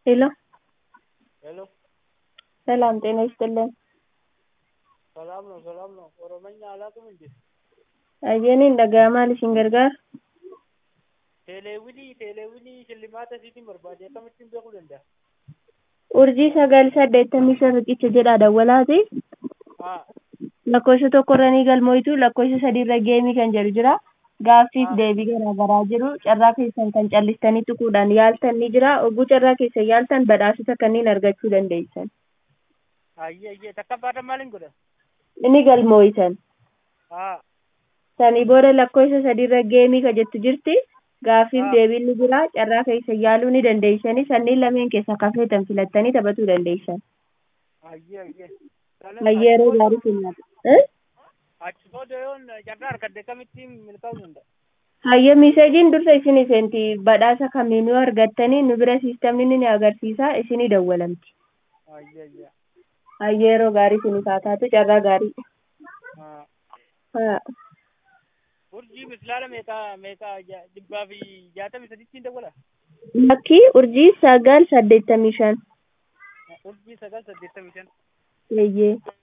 ሄሎ ሄሎ ሰላም ጤና ይስጥልን። ሰላም ነው ሰላም ነው። ኦሮመኛ አላውቅም እንዴ? Ayyeen dhaga'amaan isin gargaara. Teeleewwinii teeleewwinii shillimaata isiitiin barbaade akkamittiin beekuu danda'a? Urjii sagal saddeettamii shan riqicha jedhaa dawwalaati. Haa Lakkoofsa tokkorra ni galmoitu lakkoofsa sadiirra geemii kan jedhu jira. Gaaffiif deebii garaa garaa jiru. Carraa keessan kan callistanii tuquudhaan yaaltan ni jira. Oguu carraa keessan yaaltan badhaasota kanneen argachuu dandeessan. ayyee ayyee takka baatan maaliin godha? Inni galmooytan. Haa Sanii booda lakkoofsa sadiirra geemii kan jettu jirti. Gaaffiif Ah. deebiin ni jira. Carraa keessan yaaluu ni dandeessanii. Sanniin lameen keessaa kafeetan filattanii taphatuu dandeessan. ayyee ayyee. Yeroo gaarii kennaatu. Eh? Achi booda yoon carraa argadde akkamittiin milkaa'uu danda'a? Hayya miseejiin dursa isin seenti badhaasa kamiinuu argattanii nu bira siistamni ni agarsiisa isinii dawwalamti. ayyee ayyee. Hayya yeroo gaarii isinii taataatu carraa gaarii. Haa Haa. urjii mislaala meeqaa meeqaa ja- dhibbaa fi jaatamii sadittiin dawwala? Lakkii urjii sagal saddeettamii shan. urjii sagal saddeettamii shan. Eeyyee.